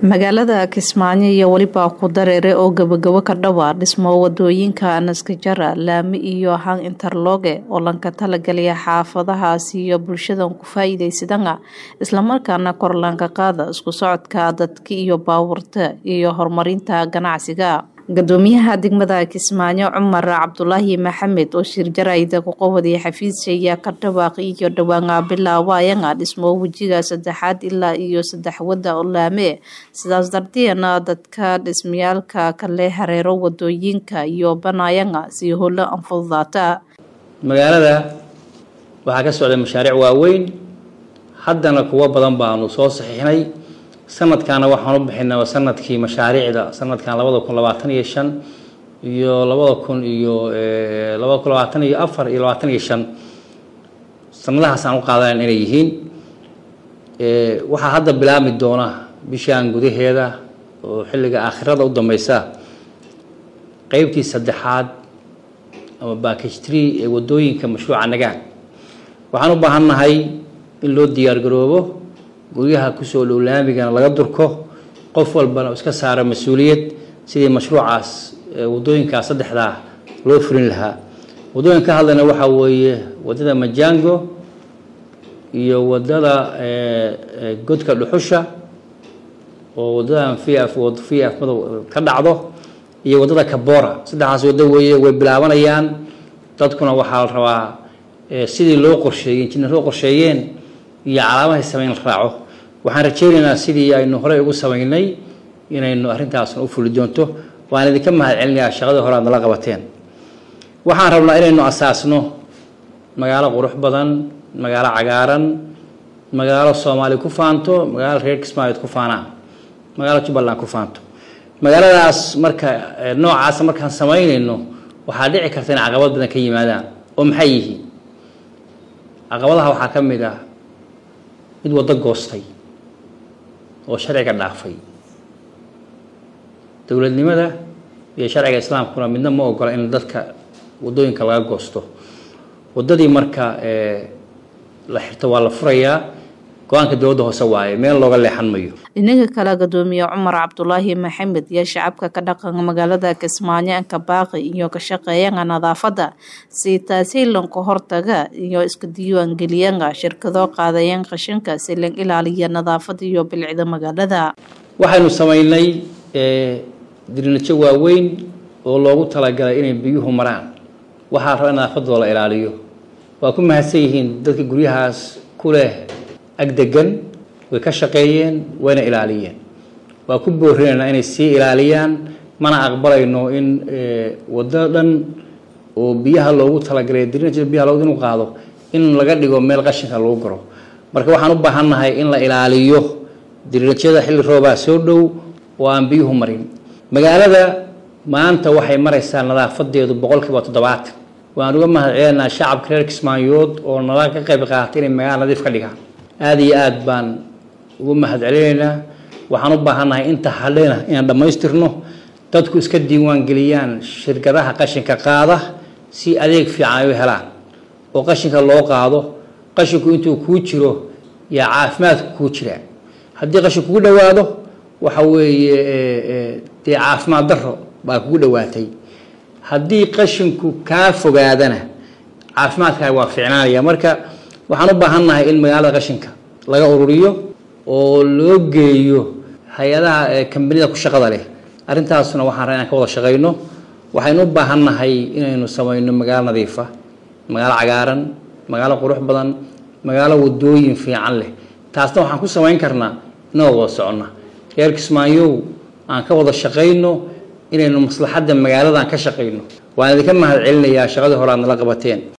magaalada kismaayo iyo weliba ku dareere oo gabagabo ka dhawaa dhismo wadooyinka naskajara laami iyo hang interloge oo lanka talagelaya xaafadahaasi iyo bulshadan ku faa-iideysadana islamarkaana korlanka qaada isku socodka dadka iyo baabuurta iyo horumarinta ganacsiga gadoomiyaha degmada kismaayo cumar cabdulaahi maxamed oo shirjarayda ku qawaday xafiis ayaa ka dhawaaqay iyo dhawaanga bilaawayana dhismo wejiga saddexaad ilaa iyo saddex wada oo laame sidaas darteena dadka dhismayaalka kale hareero wadooyinka iyo banayana si holo anfududaata magaalada waxaa ka socday mashaariic waaweyn haddana kuwo badan baanu soo saxiixnay sanadkaana waxaan u bixinay sanadkii mashaariicda sanadkan labada kun labaatan iyo shan iyo labada kun iyo labada kun labaatan iyo afar iyo labaatan iyo shan sanadahaas aan u qaadanan inay yihiin waxaa hadda bilaabmi doona bishaan gudaheeda oo xilliga aakhirada u dambeysa qeybtii saddexaad ama backage tree ee wadooyinka mashruuca nagaan waxaan u baahannahay in loo diyaar garoobo guryaha kusoo dhow laamigana laga durko qof walbana iska saaro mas-uuliyad sidii mashruucaas wadooyinkaas saddexdaa loo fulin lahaa wadooyin ka hadlayna waxaa weeye wadada majango iyo wadada godka dhuxusha oo wadadan vf vf madow ka dhacdo iyo wadada kabora saddexdaas wado weeye way bilaabanayaan dadkuna waxaa la rabaa sidii loo qorsheeyey injineer loo qorsheeyeen iyo calaamahay sameyn la raaco waxaan rajaynaynaa sidii aynu horey ugu samaynay inaynu arrintaasna u fuli doonto waan idinka mahad celinayaa shaqadii hore aad nala qabateen waxaan rabnaa inaynu asaasno magaalo qurux badan magaalo cagaaran magaalo soomaali ku faanto magaalo reer kismaayood ku faanaan magaalo jubbaland ku faanto magaaladaas marka noocaasa markaan samaynayno waxaa dhici karta in caqabad badan ka yimaadaan oo maxay yihiin caqabadaha waxaa ka mid ah mid waddo goostay oo sharciga dhaafay dowladnimada iyo sharciga islaamkuna midna ma ogola in dadka wadooyinka laga goosto waddadii marka la xirto waa la furayaa go-aanka dowladda hoose waaye meel looga leexan mayo dhinaga kale gadoomiye cumar cabdulaahi maxamed iyo shacabka ka dhaqanka magaalada kismaayo anka baaqi iyo ka shaqeeyana nadaafadda si taasi lanka hortaga iyo iska diiwaangeliyana shirkado qaadayan qashinka si lan ilaaliya nadaafada iyo bilicda magaalada waxaynu samaynay dirinajo waaweyn oo loogu talagalay inay biyuhu maraan waxaa raba in nadaafadooda la ilaaliyo waa ku mahadsan yihiin dadka guryahaas ku leh agdegan way ka shaqeeyeen wayna ilaaliyeen waa ku boorinaynaa inay sii ilaaliyaan mana aqbalayno in waddo dhan oo biyaha loogu talagalay dirinaja biyaha loogu inu qaado in laga dhigo meel qashinka lagu garo marka waxaan u baahannahay in la ilaaliyo dirinajada xilli roobaa soo dhow oo aan biyuhu marin magaalada maanta waxay maraysaa nadaafadeedu boqolkiiba toddobaatan waan uga mahad celinaa shacabka reer kismaayood oo nala ka qayb qaatay inay magaala nadiif ka dhigaan aada iyo aada baan ugu mahad celinaynaa waxaan u baahannahay inta hadhena inaan dhammaystirno dadku iska diiwaan geliyaan shirkadaha qashinka qaada si adeeg fiican ay u helaan oo qashinka loo qaado qashinku intuu kuu jiro yaa caafimaadku kuu jiraa haddii qashinku kugu dhowaado waxa weeye dee caafimaad daro baa kugu dhowaatay haddii qashinku kaa fogaadana caafimaadkaaga waa fiicnaanaya marka waxaan u baahannahay in magaalada qashinka laga ururiyo oo loo geeyo hay-adaha kambanida ku shaqada leh arrintaasna waxaan rabaa inaan ka wada shaqayno waxaynu u baahannahay inaynu samayno magaalo nadiifa magaalo cagaaran magaalo qurux badan magaalo wadooyin fiican leh taasna waxaan ku samayn karnaa inagoo wada soconna reer kismaayow aan ka wada shaqayno inaynu maslaxadda magaaladan ka shaqayno waan idinka mahad celinayaa shaqadii hore aad nala qabateen